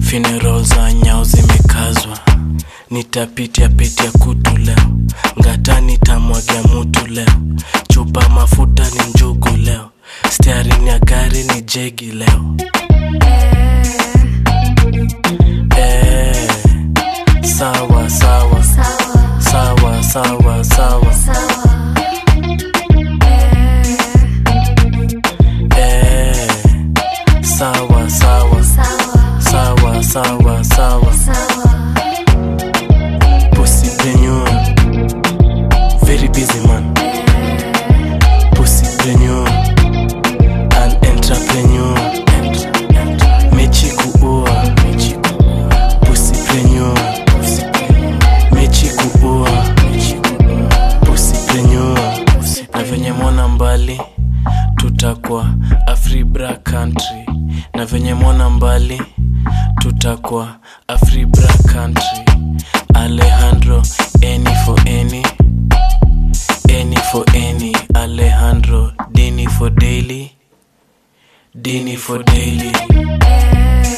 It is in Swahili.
funeral za nyao zimekazwa nitapitia pitia kutu leo ngata nitamwagia mutu leo chupa mafuta ni njugu leo stearin ya gari ni jegi leo eh, sawa sawa sawa sawa sawa eh, sawa sawa sawa sawa sawa Pussypreneur Very busy man Pussypreneur An entrepreneur Mechi kuua Pussypreneur Mechi kuua Pussypreneur Na venye mwana mbali Tutakuwa Afribra country Na venye mwana mbali Tutakuwa Afribra country Alejandro any for any any for any Alejandro Dini for daily Dini for daily